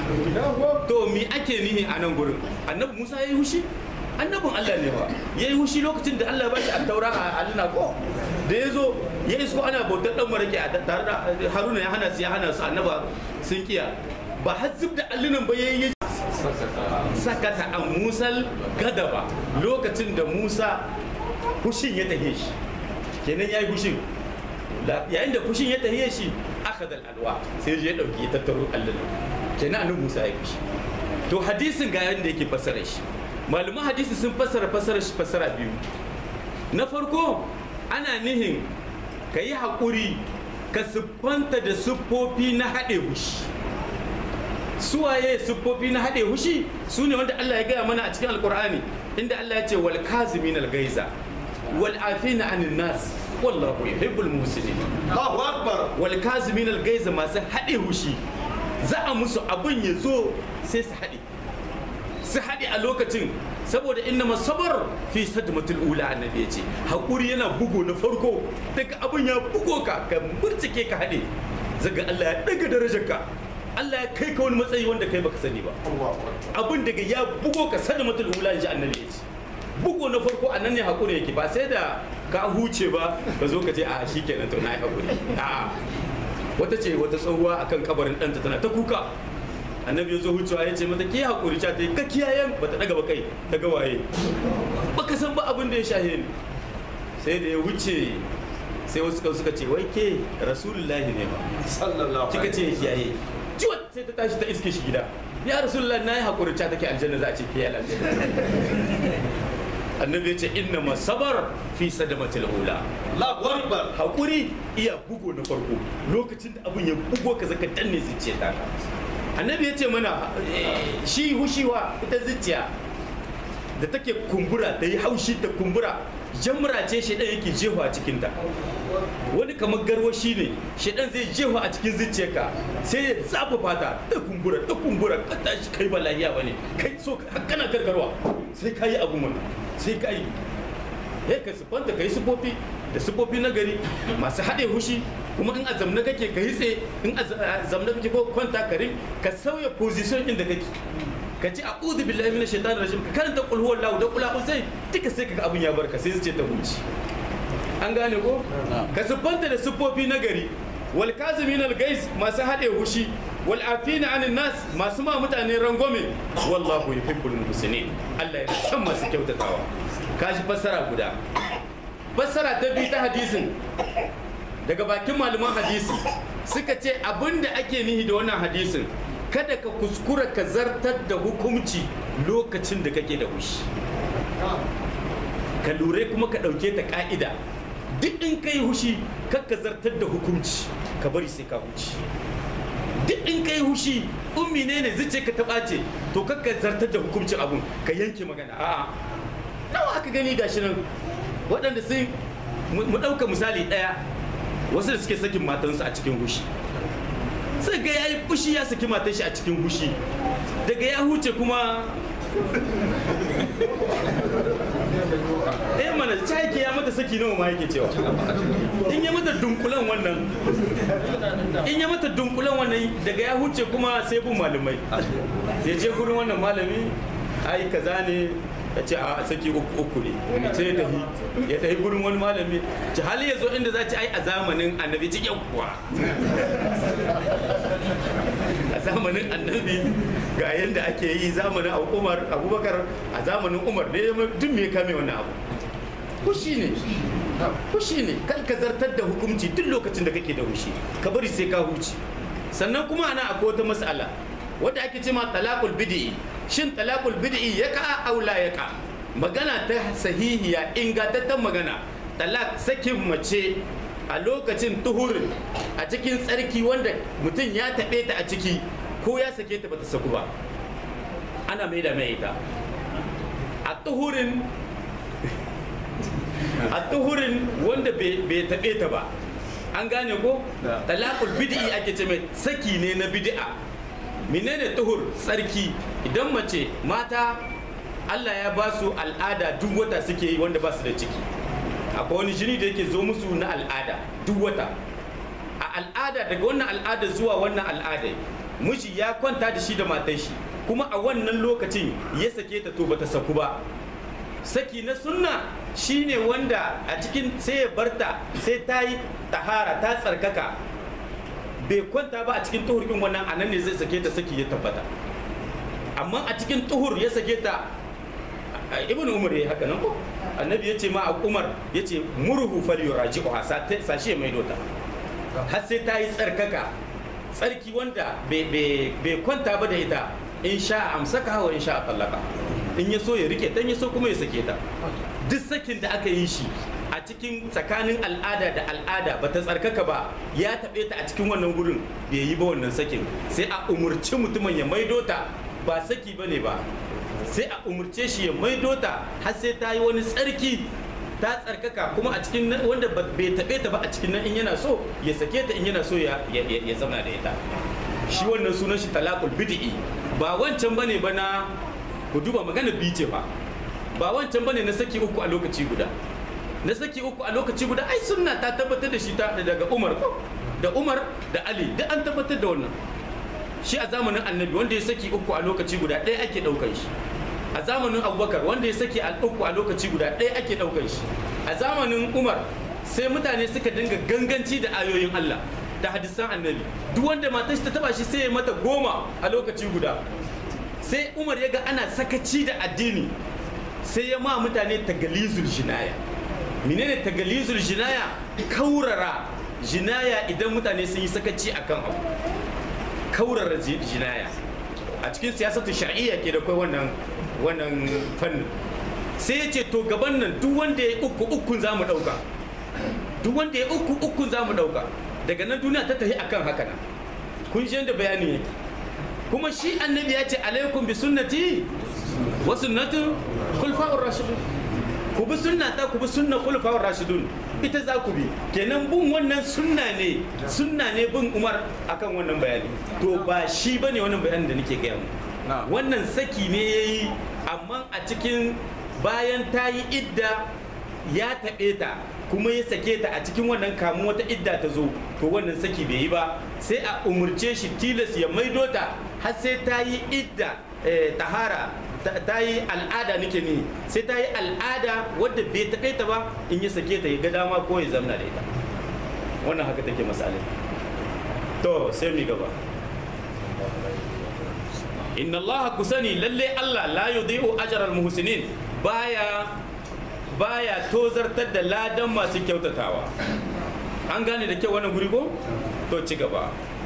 to me ake nihi a nan gurin annabi musa ya yi hushi annabin allah ne ba ya yi hushi lokacin da allah ya bashi attaura a alina ko da ya zo ya isko ana bautar dan marake a tare da haruna ya hana su ya hana su annaba sun kiya ba har zub da allunan ba ya yi sakata a musal gadaba lokacin da musa hushin ya tahe shi kenan ya yi hushin yayin da fushin ya tahiye shi aka da alwa sai ya dauki ya tattaro allunan kenan annabi musa ya fushi to hadisin ga yadda yake fassara shi malaman hadisi sun fassara fassara shi fassara biyu na farko ana nihin ka yi haƙuri ka siffanta da siffofi na haɗe hushi suwaye siffofi na haɗe hushi su ne wanda Allah ya gaya mana a cikin alkur'ani inda Allah ya ce wal kazimin al gaiza wal afina anin nas wallahu yuhibbul muslimin Allahu Akbar. wal kazimin al gaiza masu haɗe hushi za a musu abin ya zo sai su haɗe su haɗe a lokacin saboda inna masabar fi sadmatul ula annabi ya ce haƙuri yana bugo na farko daga abin ya bugo ka ka murtike ka haɗe zaga Allah ya ɗaga darajarka Allah ya kai ka wani matsayi wanda kai baka sani ba abin daga ya bugo ka sadmatul ula in ji annabi ya ce bugo na farko a nan ne haƙuri yake ba sai da ka huce ba ka zo ka ce a shi kenan to na yi haƙuri a'a wata ce wata tsohuwa akan kabarin ɗanta tana ta kuka annabi ya zo wucewa ya ce mata ke haƙuri ta ta yi ka kiyayen ba ta ɗaga ba kai ta ga waye baka san ba abin da ya shahe ni sai da ya wuce sai wasu kan suka ce wai ke rasulullahi ne ba Sallallahu kika ce ya kiyaye ciwon sai ta tashi ta iske shi gida ya rasulullahi na yi haƙuri ta take aljanna za a ce ke aljanna annabi ya ce inna masabar fi sadamatil ula Allahu Akbar. haƙuri iya bugo na farko lokacin da abin ya bugo ka zaka danne zuciya ta annabi ya ce mana eh, shi hushiwa ita zuciya da take kumbura ta yi haushi ta kumbura jamra ce shaidan yake jefa a cikinta wani kamar garwashi ne shaidan zai jefa a cikin zuciyarka sai ya zafafa ta ta kumbura ta kumbura ka tashi kai ba lahiya bane kai so ka- kana karkarwa sai ka yi abu mana sai ka yi eh ka siffanta ka yi siffofi da siffofi na gari masu haɗe hushi kuma in a zamna kake ka yi tsaye in a zamna kake ko kwanta ka rin ka sauya position inda kake ka ci a'udhu billahi minash shaitanir rajim ka karanta qul huwallahu da qul a'udhu duka sai kaga abin ya barka sai su ce ta huci an gane ko ka siffanta da siffofi na gari wal kazimin al gais masu haɗe hushi wal afina anin nas masu ma mutane rangwame wallahu yuhibbul muhsinin Allah ya san masu kyautatawa kashi fassara guda fassara ta biyu ta hadisin daga bakin malaman hadisi suka ce abinda ake nihi da wannan hadisin kada ka kuskura ka zartar da hukunci lokacin da kake da hushi ka lura kuma ka ɗauke ta ka'ida duk in ka yi hushi kar ka zartar da hukunci ka bari sai ka huci duk in ka yi hushi ummi ne ne zice ka taɓa ce to kar ka zartar da hukuncin abun ka yanke magana a'a nawa aka gani gashi nan waɗanda sun mu mu ɗauka misali ɗaya wasu da suke sakin matansu a cikin hushi sai ga ya yi fushi ya saki matan shi a cikin hushi daga ya huce kuma eh mana ta yake ya mata saki nawa ma yake cewa in ya mata dunkulan wannan in ya mata dunkulan wannan daga ya huce kuma sai bin malamai ya je gurin wannan malami ai kaza ne ya ce a saki uku uku ne sai ya tafi ya tafi gurin wani malami ci hali ya zo inda za ci ai a zamanin annabi ci yawwa a zamanin annabi ga yadda ake yi zamanin umar abubakar a zamanin umar ne duk me ya kame wannan abu hushi ne hushi ne kan ka zartar da hukunci duk lokacin da kake da hushi ka bari sai ka huci sannan kuma ana akwai wata mas'ala wadda ake ce ma talaqul bid'i shin talaqul bid'i ya ka aula ya ka magana ta sahihiya ingantaccen magana talaq sakin mace a lokacin tuhurin a cikin tsarki wanda mutum ya taɓe ta a ciki ko ya sake ta bata saku ba ana mai da mai ita a tuhurin a tuhurin wanda bai taɓe ta ba an gane ko talakul bid'i ake ce mai saki ne na bid'a menene tuhur tsarki idan mace mata Allah ya ba su al'ada duk wata suke yi wanda ba su da ciki akwai wani jini da yake zo musu na al'ada duk wata a al'ada daga wannan al'ada zuwa wannan al'ada miji ya kwanta da shi da matar shi kuma a wannan lokacin ya sake ta to bata saku ba saki na sunna shine wanda a cikin sai ya barta sai ta yi tahara ta tsarkaka bai kwanta ba a cikin tuhur din wannan anan ne zai sake ta saki ya tabbata amma a cikin tuhur ya sake ta ibn umar ya haka nan ko annabi ya ce ma a umar ya ce murhu fal yuraji'uha sashe mai dota har sai ta yi tsarkaka tsarki wanda bai kwanta ba da ita in sha amsaka hawa in sha tallaka in ya so ya rike ta in ya so kuma ya sake ta duk sakin da aka yi shi a cikin tsakanin al'ada da al'ada ba ta tsarkaka ba ya taɓe ta a cikin wannan gurin bai yi ba wannan sakin sai a umurci mutumin ya maido ta ba saki ba ne ba sai a umurce shi ya maido ta har sai ta yi wani tsarki ta tsarkaka kuma a cikin wanda bai taɓe ta ba a cikin nan in yana so ya sake ta in yana so ya zauna da ita shi wannan sunan shi talakul bid'i ba wancan bane ba na ku duba magana biyu ce ba ba wancan bane na saki uku a lokaci guda na saki uku a lokaci guda ai sunna ta tabbatar da shi ta daga Umar da Umar da Ali duk an tabbatar da wannan shi a zamanin annabi wanda ya saki uku a lokaci guda ɗaya ake ɗaukar shi a zamanin abubakar wanda ya saki a uku a lokaci guda ɗaya ake ɗaukar shi a zamanin umar sai mutane suka dinga ganganci da ayoyin allah da hadisan annabi duk wanda matar shi ta taba shi sai ya mata goma a lokaci guda sai umar ya ga ana sakaci da addini sai ya ma mutane tagalisul jinaya menene tagalisul jinaya kaurara jinaya idan mutane sun yi sakaci akan abu kaurara jinaya a cikin siyasatu shar'iyya ke da kai wannan wannan fannin sai ya ce to gaban nan duk wanda ya uku ukun za mu ɗauka duk wanda ya uku ukun za mu ɗauka daga nan duniya ta tafi akan haka nan kun shi yadda bayani yake kuma shi annabi ya ce alaikum bi sunnati wa sunnatu khulfa'ur rashidun ku bi sunnata ku bi sunna khulfa'ur rashidun ita za ku bi kenan bin wannan sunna ne sunna ne bin umar akan wannan bayani to ba shi bane wannan bayanin da nake gaya mu wannan saki ne yayi amma a cikin bayan ta yi idda ya taɓe ta kuma ya sake ta a cikin wannan kamun wata idda ta zo to wannan saki bai yi ba sai a umurce shi tilas ya maido ta har sai ta yi idda tahara ta yi al'ada nake ni sai ta yi al'ada wadda bai taɓe ta ba in ya sake ta ya ga dama ko ya zamna da ita wannan haka take misalin to sai mi gaba inna Allah ku sani lalle Allah la yudhi'u ajral muhsinin baya baya tozartar da ladan masu kyautatawa an gane da kyau wannan guri ko to ci gaba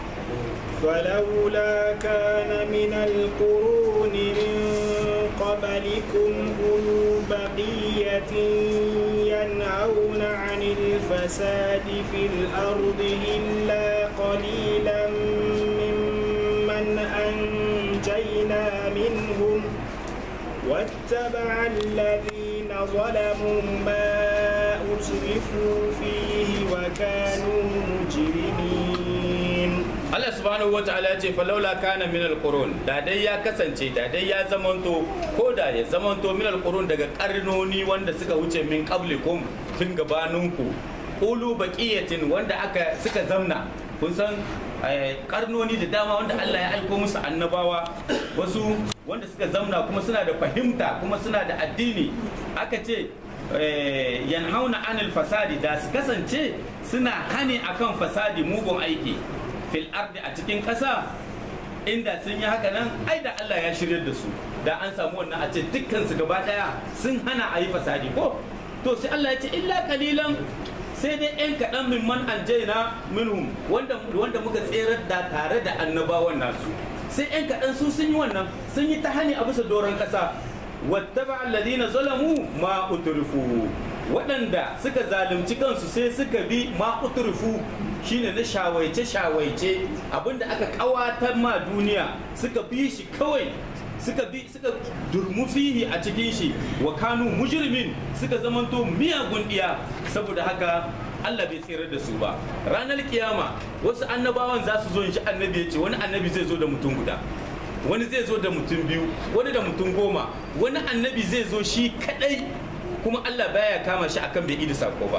فلولا كان من القرون من قبلكم أولو بقية ينهون عن الفساد في الأرض إلا قليلا ممن أنجينا منهم واتبع الذين ظلموا ما أسرفوا فيه وكانوا مجرمين Allah subhanahu wa ta'ala ya ce falaula kana min alqurun da dai ya kasance da dai ya zamanto ko da ya zamanto min alqurun daga karnoni wanda suka wuce min qablikum tun gabaninku ulu baqiyatin wanda aka suka zamna kun san karnoni da dama wanda Allah ya aiko musu annabawa wasu wanda suka zamna kuma suna da fahimta kuma suna da addini aka ce yanhauna anil fasadi da su kasance suna hani akan fasadi mugun aiki fil ardi a cikin ƙasa inda sun yi haka nan ai da Allah ya shirya da su da an samu wannan a ce dukkan su gaba daya sun hana a yi fasadi ko to sai Allah ya ce illa kalilan sai dai yan kaɗan min man anjaina minhum wanda wanda muka tserar da tare da annabawan nasu sai yan kaɗan su sun yi wannan sun yi ta hani a bisa doron ƙasa wattaba alladhina zalamu ma utrifu waɗanda suka zalunci kansu sai suka bi ma utrifu shine na shawaice shawaice abinda aka kawatar ma duniya suka bi shi kawai suka bi suka durmu fihi a cikin shi wa kanu mujrimin suka zamanto miyagun iya saboda haka Allah bai tsirar da su ba ranar kiyama wasu annabawan za su zo in shi annabi ya ce wani annabi zai zo da mutum guda wani zai zo da mutum biyu wani da mutum goma wani annabi zai zo shi kadai kuma Allah baya kama shi akan bai idi sako ba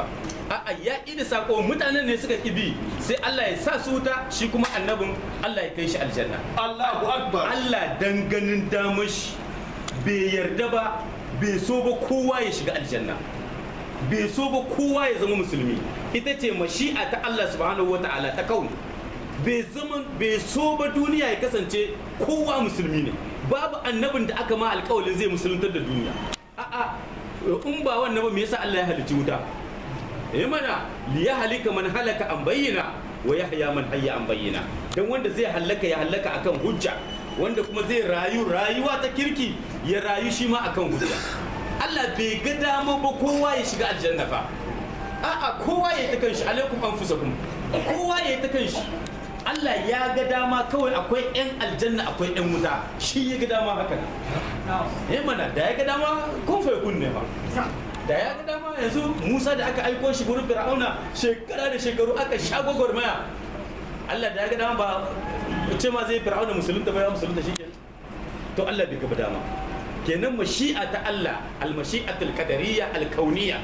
a'a ya da sako mutanen ne suka kibi sai Allah ya sa su wuta shi kuma annabin Allah ya kai shi aljanna Allahu Akbar. Allah dan ganin damar shi bai yarda ba bai so ba kowa ya shiga aljanna bai so ba kowa ya zama musulmi ita ce mashi'a ta Allah subhanahu wa ta'ala ta kauni bai zama bai so ba duniya ya kasance kowa musulmi ne babu annabin da aka ma alƙawalin zai musuluntar da duniya a'a in ba wannan ba me yasa Allah ya halicci wuta eh mana li halika man halaka an bayyana wa yahya man hayya an bayyana dan wanda zai halaka ya halaka akan hujja wanda kuma zai rayu rayuwa ta kirki ya rayu shi ma akan hujja Allah bai ga dama ba kowa ya shiga aljanna fa a'a kowa ya ta kanshi alaikum anfusakum kowa ya ta kanshi Allah ya ga dama kawai akwai 'yan aljanna akwai 'yan wuta shi ya ga dama haka ne mana da ya ga dama kun fa kun ne ma da ya ga dama yanzu Musa da aka aiko shi gurin Fir'auna shekara da shekaru aka sha gwagwarmaya Allah da ya ga dama ba ce ma zai Fir'auna musulunta ba ya musulunta shi kenan to Allah bai gaba dama kenan mashi'a ta Allah al-mashi'atul qadariyya al-kauniyya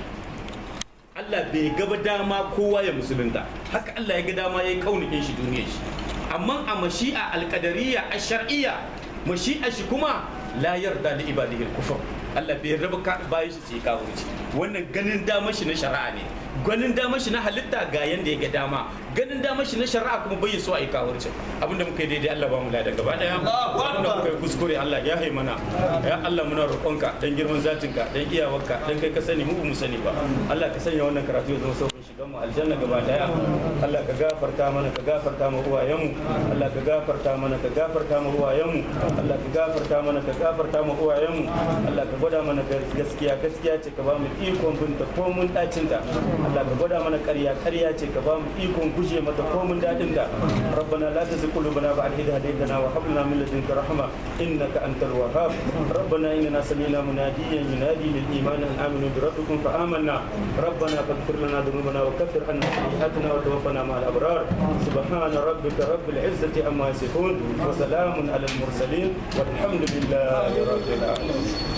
Allah bai gaba dama kowa ya musulunta haka Allah ya ga dama ya kaunikin shi duniyar shi amma a mashi'a al-qadariyya ash-shar'iyya mashi'a shi kuma la yarda li ibadihi al-kufr Allah bai raba bayan shi sai kawo wannan ganin damar shi na shari'a ne ganin damar shi na halitta ga yanda ya ga dama ganin damar shi na shari'a kuma bai so a yi kawurci abinda muka yi daidai Allah ba mu ladan gaba daya Allahu abinda Akbar. muka yi kuskure Allah ya hai mana ya Allah muna roƙonka dan girman zatinka dan iyawarka dan kai ka sani mu ba mu sani ba Allah ka sanya wannan karatu ya zama sauƙin shigan mu aljanna gaba daya Allah ka gafarta mana ka gafarta mu uwayenmu Allah ka gafarta mana ka gafarta mu uwayenmu Allah ka gafarta mana ka gafarta mu uwayenmu Allah ka gwada mana gaskiya gaskiya ce ka ba mu ikon binta ko mun dacinta Allah ka gwada mana ƙarya ƙarya ce ka ba mu ikon guje mata ko mun dadin ta ربنا لا تزغ قلوبنا بعد إذ هديتنا وهب لنا من لدنك رحمة إنك أنت الوهاب ربنا إننا سمعنا مناديا ينادي للإيمان أن آمنوا بربكم فآمنا ربنا فاغفر لنا ذنوبنا وكفر عنا سيئاتنا وتوفنا مع الأبرار سبحان ربك رب العزة عما يصفون وسلام على المرسلين والحمد لله رب العالمين